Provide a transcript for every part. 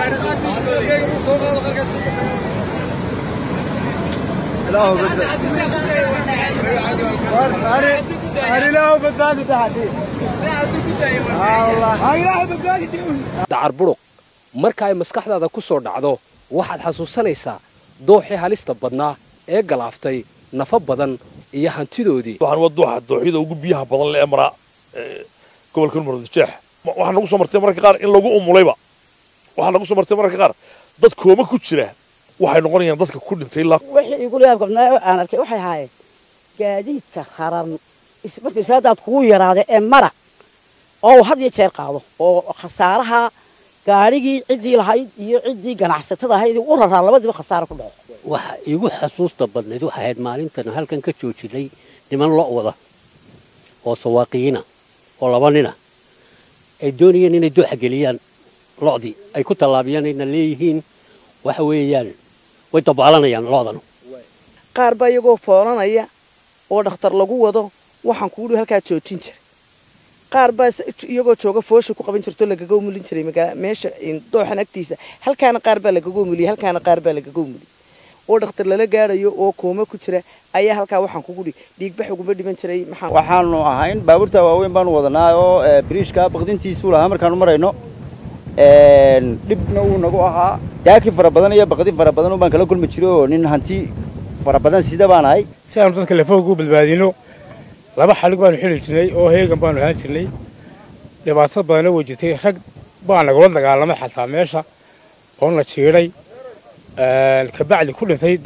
dacar buruq marka ay maskaxdaada ku soo dhacdo waxaad xasuusanaysaa dooxii halista badnaa ee galaaftay nafa badan iyo hantidoodii waxaan waa dooxa dooxyada ugu biyaha badan le ee maraa gobolka murudijeex waxaa nagu soo martay mararka qaar in lagu umulayba waxaa nagu soo martay mararka qaar dad kooma ku jira waxay noqonayaan dadka ku dhintay ilaa wixii igula yaabkabnaa aan arkay waxay ahaayeen gaadiidka kharan markii saadaad kugu yaraada ee mara oo had iyo jeer qaado oo khasaaraha gaadhigii ciddii lahayd iyo ciddii ganacsatada ahayd u raraa labadiiba khasaaro ku dhaco waxa iigu xasuusta badnayd waxay ahayd maalintan halkan ka joojinay niman lo' wada oo sawaaqiyiina oo laba nina ay doonayeen inay dooxa geliyaan lo'dii ay ku tallaabiyaan ayna leeyihiin waxa weeyaan way dabaalanayaan lo'dan qaar baa iyagoo foolanaya oo dhakhtar lagu wado waxaan kugu dhi halkaa joojin jiray qaar baa iyagoo jooga foosha ku qaban jirto lagaga umulin jiray meesha dooxan agtiisa halkaana qaar baa lagaga umuliyey halkaana qaar baa lagaga umuliyey oo dhakhtar lala gaadhayo oo kooma ku jira ayaa halkaa waxaan kugu dhi dhiigbax uguma dhiman jiray maxaa waxaanu ahayn baabuurta waaweyn baanu wadanaa oo biriishka baqdintiisuu lahaa markaanu marayno dhibna uu nagu ahaa daaki fara badan iyo baqdin fara badan baan kala kulmi jiray oo nin hanti fara badan sida baan ahay si aanu dadka lafooga u badbaadino laba xalig baanu xili jirnay oo heegan baanu ahaan jirnay dhibaato badanna way jirtay rag baa nagula dagaalamay xataa meesha oo na jiidhay kabacdi ku dhintay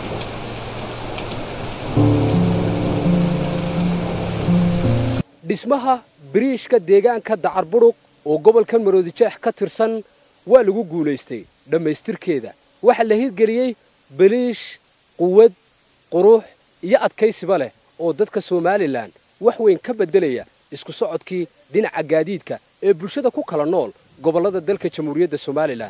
dhismaha biriishka deegaanka dacar buruq oo gobolka maroodijeex ka tirsan waa lagu guulaystay dhammaystirkeeda waxaa la hirgeliyey baliish quwad qurux iyo adkaysiba leh oo dadka somalilan wax weyn ka beddelaya isku socodkii dhinaca gaadiidka ee bulshada ku kala nool gobollada dalka jamhuuriyadda somalilan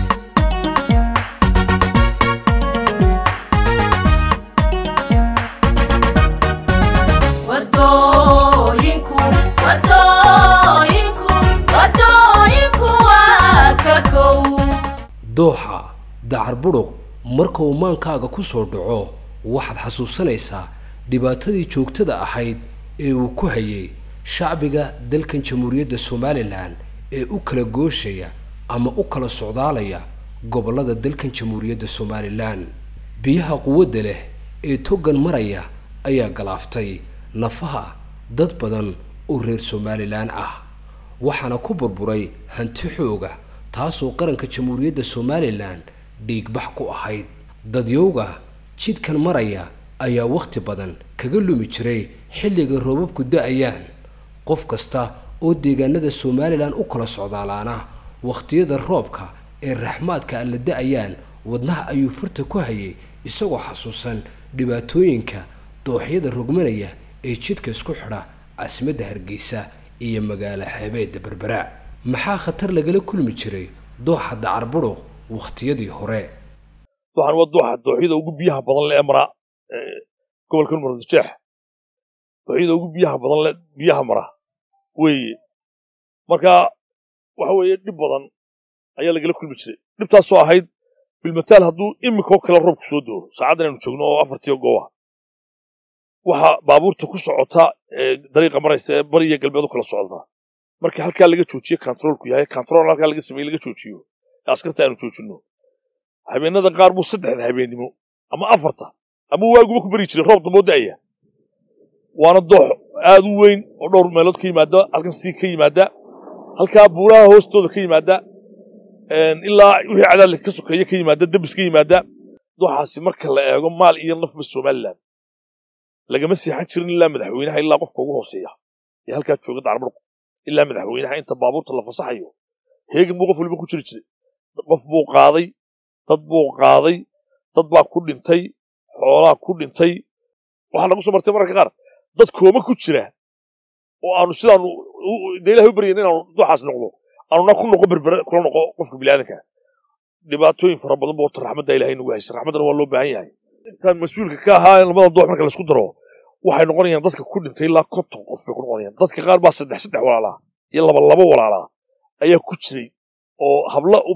dooxa dacar buruq marka uu maankaaga ku soo dhaco waxaad xasuusanaysaa dhibaatadii joogtada ahayd ee uu ku hayay shacbiga dalkan jamhuuriyadda somalilan ee u kala gooshaya ama u kala socdaalaya gobollada dalkan jamhuuriyadda somalilan biyaha quwadda leh ee toggan maraya ayaa galaaftay nafaha dad badan oo reer somalilan ah waxaana ku burburay hanti xooga taasoo qaranka jamhuuriyadda somalilan dhiigbax ku ahayd dadyowga jidkan maraya ayaa wakhti badan kaga lumi jiray xilliga roobabku da-ayaan qof kasta oo deegaanada somalilan u kala socdaalaana wakhtiyada roobka ee raxmaadka alla da-ayaan wadnaha ayuu furta ku hayay isagoo xasuusan dhibaatooyinka dooxyada rogmanaya ee jidka isku xidha caasimadda hargeysa iyo magaalo xeebeedda berbera maxaa khatar lagala kulmi jiray dooxa dacar buruq wakhtiyadii hore waxaan waa dooxa dooxyada ugu biyaha badan le ee maraa gobolka murudijeex dooxyada ugu biyaha badan le biyaha mara weeye marka waxa weeye dhib badan ayaa lagala kulmi jiray dhibtaasoo ahayd bilmataal hadduu imikoo kale roobku soo doo saacaddan aynu joogno oo afartiyo gooba waxaa baabuurta ku socota dariiqa maraysa ee bari iyo galbeed u kala socdaa marka halkaa laga joojiye kantaroolku yahay kantarool halkaa laga sameeye laga joojiyo askarta aanu joojinno habeenada qaar buu saddexda habeennimo ama afarta ama waaguba ku beri jiray roob damboo da'aya waana doox aad u weyn oo dhowr meelood ka yimaada halkan sii ka yimaada halkaa buuraha hoostooda ka yimaada ilaa wixii cadaadle ka sokeeye ka yimaada debis ka yimaada dooxaasi marka la eego maal iyo nafba somalilan lagama seexan jirin ilaa madaxweynaha ilaa qofka ugu hooseeya ee halkaa jooga dacarbadhku ilaa madaxweynaha inta baabuurta la fasaxayo heegan buu qof waliba ku jiri jiray qof buu qaaday dad buu qaaday dad baa ku dhintay xoolaa ku dhintay waxaa nagu soo martay mararka qaar dad kooma ku jira oo aanu sidaanu de ilahay u baryayn inaanu dooxaas noqdo aanuna ku noqo berbere kula noqo qofka biniaadanka dhibaatooyin fara badan boo raxmadda ilahay nagu haysa raxmaddana waa loo baahan yahay intaan mas-uulka ka ahaa labada doox marka laisku daro waxay noqonayaan dadka ku dhintay ilaa konton qof bay ku noqonayaan dadka qaar baa saddex saddex walaalaa iyo laba labo walaalaa ayaa ku jiray oo hablo u badan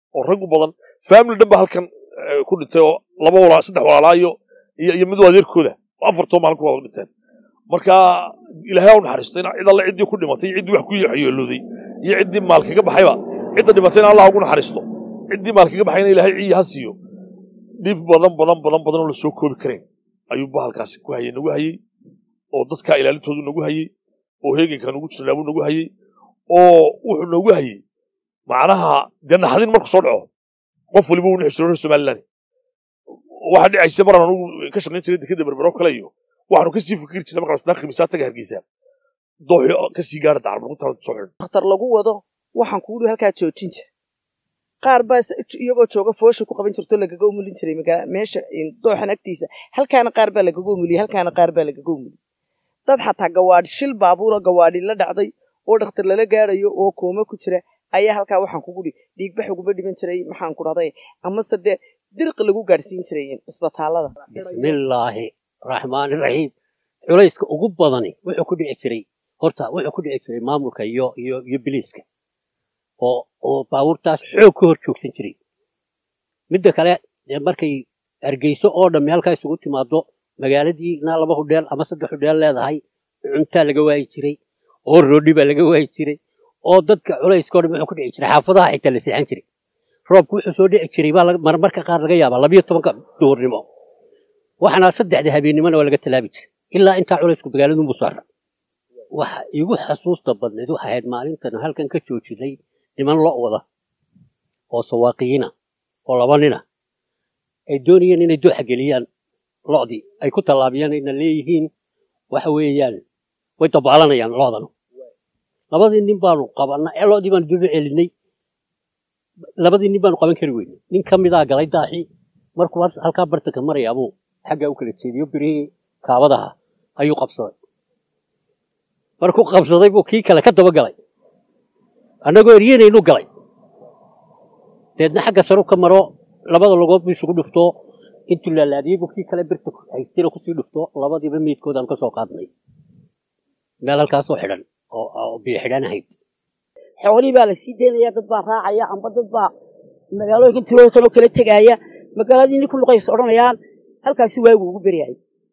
oo rag u badan family dhan ba halkan eh, ku dhintay oo laba walaa saddex walaalaa iyo iyo iyo mid adeerkooda oo afartoo maalin ku wada dhinteen marka ilaahay ha u naxariisto in cid alle ciddii ku dhimatay iyo ciddii wax ku yeelooday iyo ciddii maal kaga baxayba cidda dhimatayna allah ugu naxariisto ciddii maal kaga baxayna ilaahay ciyi ha siiyo dhib badan badan badan badan oo la soo koobi karayn ayuu bahalkaasi ku hayay nagu hayey oo dadkaa ilaalintoodu nagu hayey oo heeganka nagu jirnaa buu nagu hayey oo wuxuu nagu hayey macnaha dee naxdin marku soo dhaco qof waliba uu nixi jiro reer somaliland waxaa dhicaysa maraan anugu ka shaqayn jiray dekeda berbero kale iyo waxaanu kasii fikiri jirnay markaan isbaa khimisaa taga hargeysa dooxi kasii gaara dacar markuntaa soo xidhan dhakhtar lagu wado waxaan kugu dhi halkaa joojin jira qaar baa is- iyagoo jooga foosha ku qaban jirto lagaga umulin jiray magaa meesha in- dooxan agtiisa halkaana qaar baa lagaga umuliyey halkaana qaar baa lagaga umuliyey dad xataa gawaadhi shil baabuura gawaadhi la dhacday oo dhakhtar lala gaarayo oo kooma ku jira ayaa halkaa waxaan kugu dhi dhiigbax uguba dhiman jiray maxaan ku dhahday amase dee dirqi lagu gaadhsiin jiray isbitaalada bismillaahi raxmaani raxiim culayska ugu badani wuxuu ku dhici jiray horta wuxuu ku dhici jiray maamulka iyo iyo iyo biliiska oo oo baabuurtaas xoog ka hor joogsan jiray midda kale dee markay hargeyso oo dhammi halkaa isugu timaado magaaladii inaa laba hudheel ama saddex hudheel leedahay cuntaa laga waayi jiray oo roodhi baa laga waayi jiray oo dadka culayskao dhan wuxuu ku dhici jiray xaafadaha xitaa la seexan jiray roobku wuxuu soo dhici jiray baa laga- marmarka qaar laga yaabaa labiyo tobanka duhurnimo waxaana saddexda habeennimona waa laga talaabi jiray ilaa intaa culaysku magaaladunbu saara waxa igu xasuusta badnayd waxay ahayd maalintan halkan ka joojinay niman lo' wada oo sawaaqiyiina oo laba nina ay doonayeen inay dooxa geliyaan lo'dii ay ku tallaabiyaan ayna leeyihiin waxa weeyaan way dabaalanayaan lo'danu labadii nin baanu qabanna ee lo'dii baanu daba celinay labadii nin baanu qaban kari weynay nin ka midaa galay daaxii markuu hal- halkaa bartanka maraya abuu xaggaa u kala jeediyo birihii kaabadaha ayuu qabsaday markuu qabsaday buu kii kale ka daba galay annagoo eryanaynu galay deedna xagga saru ka maro labada logood buu isugu dhufto intuu laalaadiyey buu kii kale birta haystayna kusii dhufto labadiiba meydkoodaan ka soo qaadnay meel halkaasoo xidhan oo oo biyo xidhan ahayd xoolihii baa la sii daynaya dad baa raacaya amba dad baa magaalooyinka tirooyinkan oo kala tegaya magaaladii nin ku luqays odhanayaan halkaasi waagu ugu beryay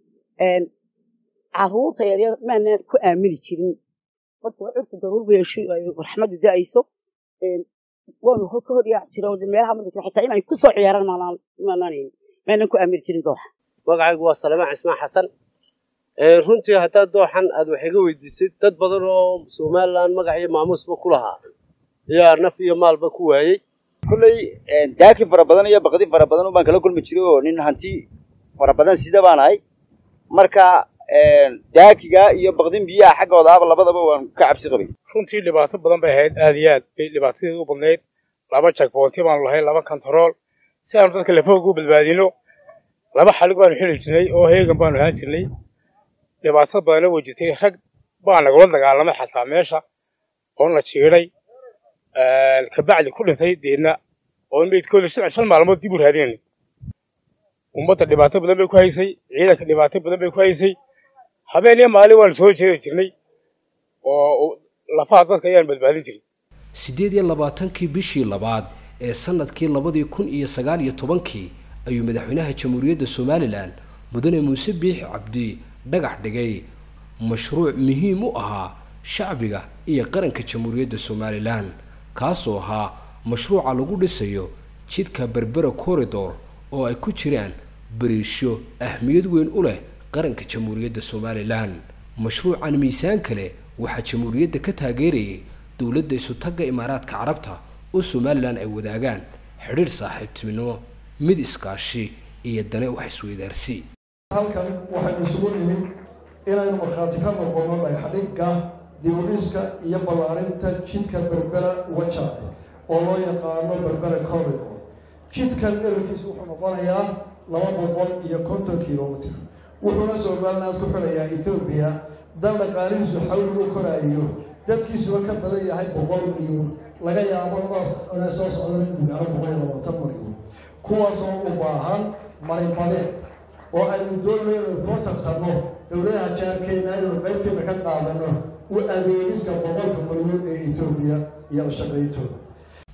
caruurta yaryar maanaan ku aamini jirin marka curka daruur bay raxmadu da'ayso waanu ka hor yaac jira meelaha madaka xitaa inay ku soo ciyaaraan maanaan maanaan maanaan ku aamini jirin dooxa magacaygu waa salamaan cismaan xasan Ee, runtii haddaad dooxan aad wax iga weydiisid dad badan oo somalilan magac iyo maamuusba ku lahaa ayaa naf iyo maalba ku waayey kolley daaki fara badan iyo baqdi fara badan baan kala kulmi jiray oo nin hanti fara badan sida baan ahay marka daakiga iyo baqdin biyaha xaggooda ahba labadaba waan ka cabsi qabay runtii dhibaato badan bay ahayd aad iyo aad bay dhibaatadeedu u badnayd laba jagboonti baanu lahayn laba kantarool si aanu dadka lafooga u badbaadino laba xalig baanu xili jirnay oo heegan baanu ahaan jirnay dhibaato badana way jirtay rag baa nagula dagaalamay xataa meesha oo na jiiday kabacdi ku dhintay deedna oo meydkooda shan shan maalmood dib u raadinayna ummadda dhibaato badan bay ku haysay ciidanka dhibaato badan bay ku haysay habeen iyo maalin waanu soo jeedi jirnay oo lafaha dadka ayaan badbaadin jirin siddeed iyo labaatankii bishii labaad ee sannadkii labadii kun iyo sagaal iyo tobankii ayuu madaxweynaha jamhuuriyadda somalilan mudane muuse biix cabdi dhagax dhigay mashruuc muhiim u ahaa shacbiga iyo qaranka jamhuuriyadda somalilan kaasoo ahaa mashruuca lagu dhisayo jidka berbera corridor oo ay ku jiraan bariisho ahmiyad weyn u leh qaranka jamhuuriyadda somalilan mashruucan miisaan kale waxaa jamhuuriyadda ka taageerayay dowladda isutagga imaaraadka carabta oo somalilan ay wadaagaan xidhiidh saaxiibtinimo mid iskaashi iyo dane wax isweydaarsi halkan waxaynu isugu nimid inaynu markhaati ka noqono dhagxadhigga dibudhiska iyo ballaarinta jidka berbera wajaade oo loo yaqaano berbera corridor jidkan dherarkiisu wuxuu noqonayaa laba boqol iyo konton kilomitr wuxuuna somaliland ku xidhayaa ethoobiya dal dhaqaalihiisu xawli u koraayo dadkiisuba ka badan yahay boqol milyan laga yaabo inay soo socdaan in gaaro boqol iyo labaatan milyan kuwaasoo u baahan marinbadeed oo aynu doonayno inaynu kula tartanno dowladaha jaarkeena inaynu qaybteena ka qaadano u adeegiska boqolka milyan ee ethoobiya iyo la shaqayntooda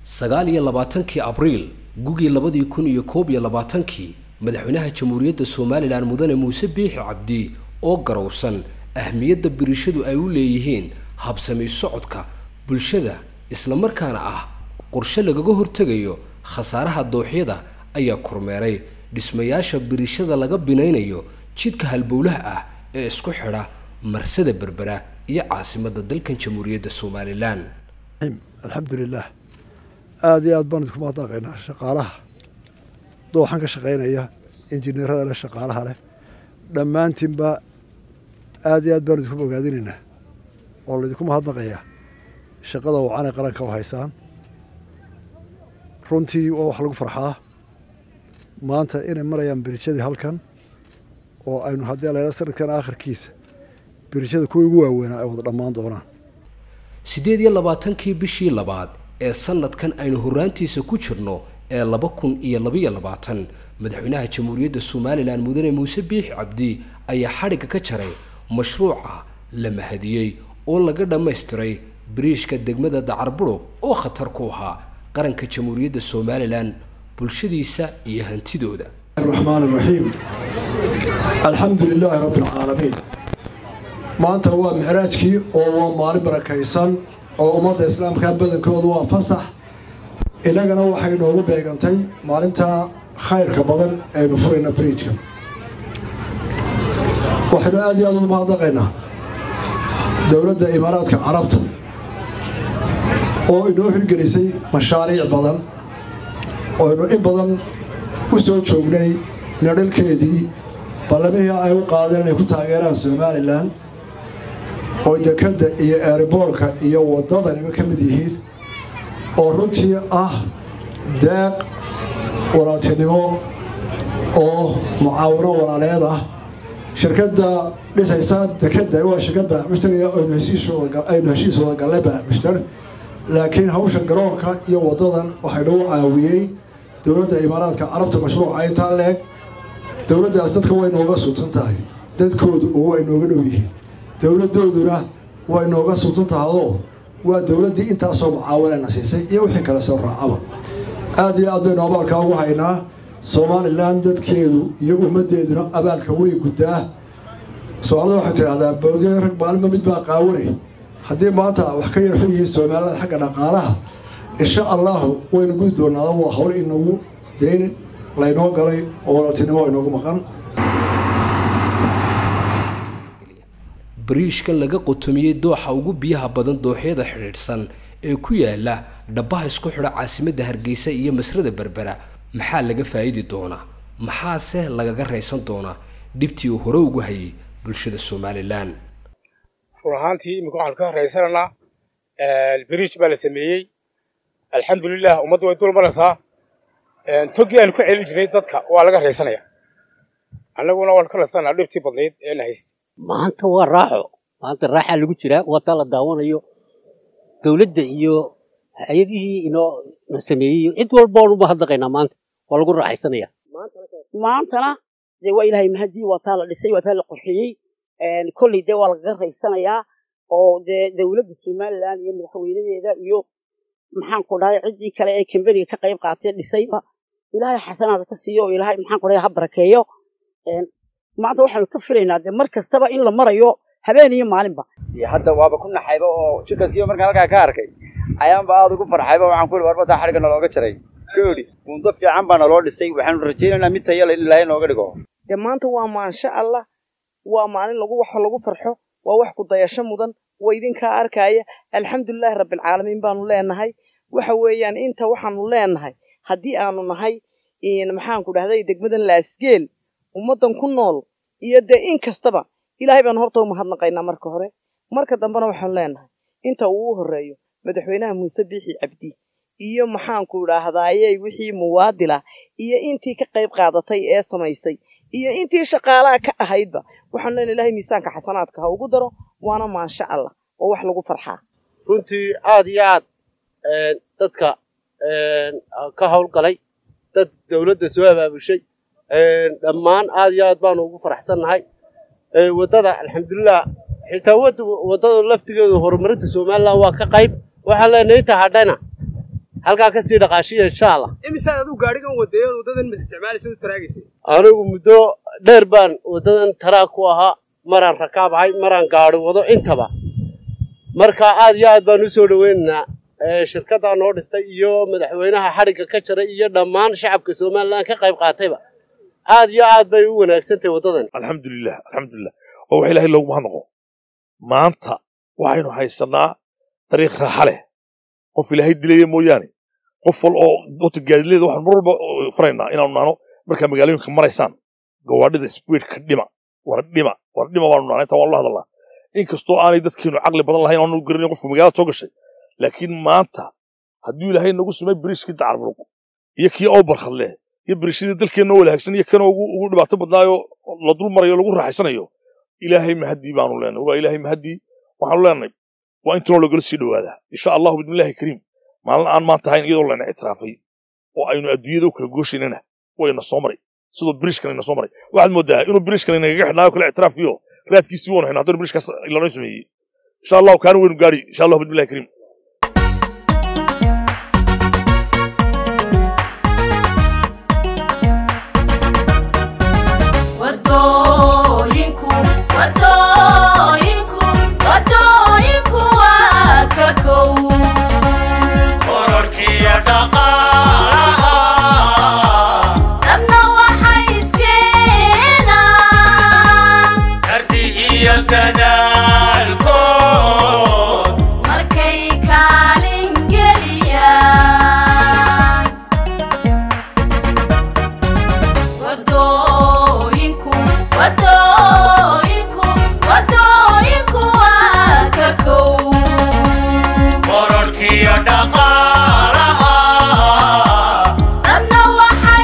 sagaal iyo labaatankii abriil gugii labadii kun iyo koob iyo labaatankii madaxweynaha jamhuuriyadda somalilan mudane muuse biixi cabdi oo garowsan ahmiyadda birishadu ay u leeyihiin habsami socodka bulshada islamarkaana ah qorshe lagaga hortegayo khasaaraha dooxyada ayaa kormeeray dhismayaasha birishada laga binaynayo jidka halbowlaha ah ee isku xidha marsada berbera iyo caasimadda dalkan jamhuuriyadda somalilan alxamdulilah aada iyo aad baan idinku mahadnaqaynaa shaqaalaha dooxan ka shaqaynaya injineerada leh shaqaalaha leh dhammaantiinba aada iyo aad baan idinku bogaadinaynaa oo laydinku mahadnaqayaa shaqada wacanay qaranka u haysaan runtii waa wax lagu farxaa maanta inay marayaan birijadii halkan oo aynu haddii layla sanadkan aakhirkiisa birijada kuwii ugu waaweynaa ay wada dhammaan doonaan siddeed iyo labaatankii bishii labaad ee sanadkan aynu horraantiisa ku jirno ee laba kun iyo labaiyo labaatan madaxweynaha jamhuuriyadda somalilan mudane muuse biixi cabdi ayaa xadhigga ka jaray mashruuca la mahadiyey oo laga dhammaystiray biriishka degmada dacarburuq oo khatar ku ahaa qaranka jamhuuriyadda somalilan bulshadiisa iyo hantidooda الرحمن الرحيم الحمد لله رب العالمين maanta waa micraajkii oo waa maalin barakaysan oo ummadda islaamka badankoodu waa fasax innagana waxay noogu beegantay maalinta khayrka badan aynu furayna bridjkan waxaynu aad iyo aad ugu mahadnaqaynaa dowladda imaaraadka carabta oo inoo hirgelisay mashaariic badan ooaynu in badan u soo joognay nadhalkeedii ballamihii ay u qaadeen inay ku taageeraan somalilan oo dekadda iyo eeriboorka iyo waddadaniba ka mid yihiin oo runtii ah deeq walaaltinimo oo mucaawino walaaleed ah shirkadda dhisaysa dekadda waa shirkad baaxmushtar aynu heshiis wada gallay baaxmushtar laakiin hawsha garoonka iyo waddadan waxay nagu caawiyey dowladda imaaraadka carabta mashruuca intaa leeg dowladdaas dadka way nooga sultan tahay dadkoodu oo way nooga dhow yihiin dowladdooduna way nooga sultan tahadoo waa dowladdii intaasoo mucaawanana siisay iyo wixii kale soo raacaba aad iyo aad baynu abaalkaa ugu haynaa somalilan dadkeedu iyo ummaddeeduna abaalka way guddaa soomaalida waxay tidhahdaa bawdiya rag maalinba mid baa qaawanay haddii maanta wax ka yarxu yihiin soomaalida xagga dhaqaalaha insha allahu waynu gudi doonaada waa hawl inagu deyn laynoo galay oo walaaltinimo inoogu maqan bariishkan laga qotomiyey dooxa ugu biyaha badan dooxyada xidhiidhsan ee ku yaala dhabbaha isku xidha caasimadda hargeysa iyo masrada berbera maxaa laga faa'idi doonaa maxaase lagaga raysan doonaa dhibtii uu hore ugu hayay bulshada somalilan run ahaantii iminka waxaan ka raysanaynaa biriij baa la sameeyey alxamdulilah ummadda way dul maraysaa toggii aanu ka celin jirnay dadka waa laga raysanaya annaguna waan ka raysanaa dhibtii badnayd ee na haystay maanta waa raaxo maanta raaxaa lagu jiraa wata la daawanayo dowladda iyo hay-adihii inoo sameeyey cid walba waan u mahadnaqaynaa maanta waa lagu raaxaysanaya maantana dee waa ilaahay mahadii waa taa la dhisay waa taa la qorxiyey kolley dee waa lagaga raysanayaa oo dee dowladda somalilan iyo madaxweynadeeda iyo maxaan ku dhahay ciddii kale ee kamberiga ka qayb qaatee dhisayba ilaahay xasanaada ka siiyo oo ilaahay maxaan ku dhahay ha barakeeyo maanta waxaanu ka filaynaa dee mar kastaba in la marayo habeen iyo maalinba hadda waaba ku naxayba oo jidhadkiiba markaan halkaa ka arkay ayaanba aada ugu farxayba waxaan ku ihi warbadaa xadhigga nalooga jaray koodhi buundo fiican baa naloo dhisay waxaanu rajaynaynaa mid tayale in ilaahay nooga dhigo dee maanta waa maansha allah waa maalin lagu wax lagu farxo waa wax ku dayasho mudan waa idinkaa arkaaya alxamdulilaahi rabbilcaalamiin baanu leenahay waxa weeyaan inta waxaanu leenahay haddii aanu nahay maxaanku dhahday degmadan laasgeel ummaddan ku nool iyo dee in kastaba ilaahay baanu horta u mahadnaqaynaa marka hore marka dambena waxaanu leenahay inta uu u horreeyo madaxweynaha muuse biixi cabdi iyo maxaanku idhaahdaaye wixii muwaadila iyo intii ka qayb qaadatay ee samaysay iyo intii shaqaalaha ka ahaydba waxaanu leenahay ilaahay miisaanka xasanaadka ha ugu daro waana maansha allah oo wax lagu farxaa runtii aad iyo aad dadka ka howlgalay dad dowladda soo abaabushay dhammaan aad iyo aad baanu ugu faraxsannahay waddada alxamdulilah xitaa waddada laftigeedu horumarinta somalilan waa ka qayb waxaan leenahay inta hadhana halkaa kasii dhaqaashiya insha allah imisaan aduu gaadhigan wadeeyo wadadan ma isticmaalaysa u taraagaysay anigu muddo dheer baan waddadan taraag ku ahaa maraan rakaab ahay maraan gaadhi wado intaba marka aad iyo aad baan u soo dhoweynaynaa ee, shirkaddaa noo dhistay iyo madaxweynaha xadhigga ka jaray iyo dhammaan shacabka somalilan ka qayb qaatayba aad iyo aad bay u wanaagsan tahay waddadan alxamdulilah alxamdulilah oo wax ilaahay loogu mahadnaqo maanta waxaynu haysanaa dariiq raaxa leh qof ilaahay dilaya mooyaane qof wal oo wata gaadileeda waxaan mar walba oo faraynaa inaanu nahno markaa magaalooyinka maraysaan gawaadhida speedka dhima war dhima war dhima baanu nahnaa intaa waanu la hadalnaa inkastoo aanay dadkeenu caqli badan lahayn aanu garanin qofka magaalada soo gashay laakiin maanta hadduu ilaahay nagu samay biriishkii dacarburuq iyo kii awbarkhadle iyo biriishadii dalkeenna walaagsan iyo kanoo ugu ugu dhibaato badnaayo la dul marayo lagu raaxaysanayo ilaahay mahadii baanu leenahay waa ilaahay mahadii waxaanu leenahay waa intunoo lagala sii dhowaadaa insha allahu bidmillahi kariim maalin aan maanta ahayn iyadoo layna ictiraafay oo aynu adduunyada u kala gooshaynana wayna soo maray sidoo biriishkan ina soo maray waxaad moodaa inuu biriishkan inagaga xidhnaayo kale ictiraafkiyo raadkiisii waanu haynaa haddana biriishkaas lanoo sameeyey insha allahu kaana waynu gaari insha allahu bidmillahi kariim wadooyinku wadooyinku wadooyinku waa ka kow kororkiyo dhaqaalaha dadna waxay iskeenaan karti iyo dadaalkood markay kaalin geliyaan wadooyinku wadooyinku wadooyinku waa ka kow kororkiyo dhaqaalaha dadna waxay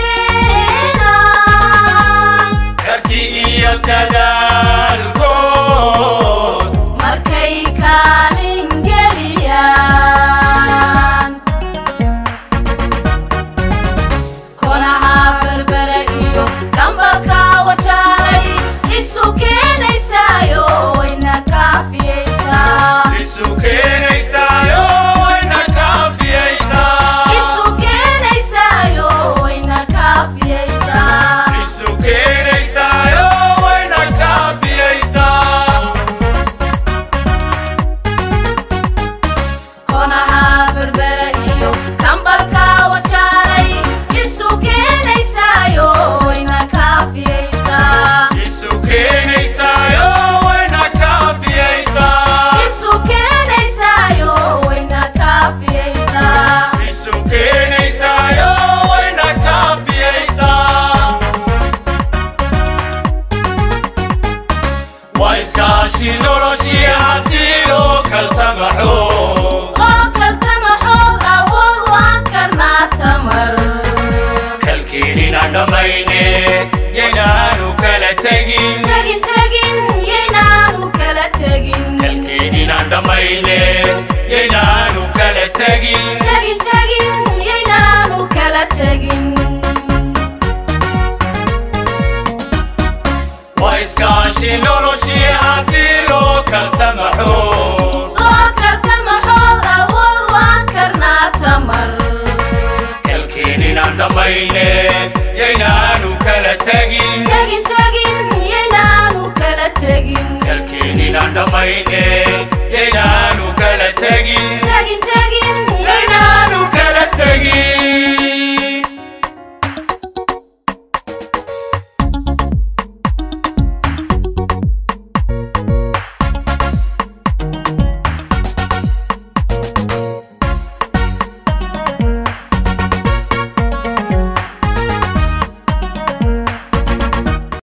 iskeenaan karti iyo dadaalkood markay kaalin geliyaan konaha berbere iyo gambalka wajaalay isu keenaysaayo wayna kaafiyeysaa isu keenaysaayo wayna kaafiyaysaa isu keenaysaayo wayna kaafiyeysaa isu keenaysaayo wayna kaafiyaysaa konaha berbere iyo gambalka wajaalay isu keenaysaayo wayna kaafiyeysaa isu keenaysaayo wayna kaafiyaysaa isu keenaysaayo wayna kaafiyeysaa isu keenaysaayo wayna kaafiyaysaa waa iskaashi noloshii haddii loo kaltamaxo oo kaltama xoog awood waan karnaa tamar kalkeenina dhammayne yaynaanu kala tegin tegin tegin yaynaanu kala tegin kalkeenina dhammayne yaynaanu kala tegin tegin tegin yaynaanu kala tegin waa iskaashi noloshii haddii loo kaltamaxo oo kaltama xoog awood waan karnaa tamar kalkeenina dhammayne yaynaanu kala tegin tegin tegin yaynaanu kala tegin kalkeenina dhammayne yaynaanu kala tegin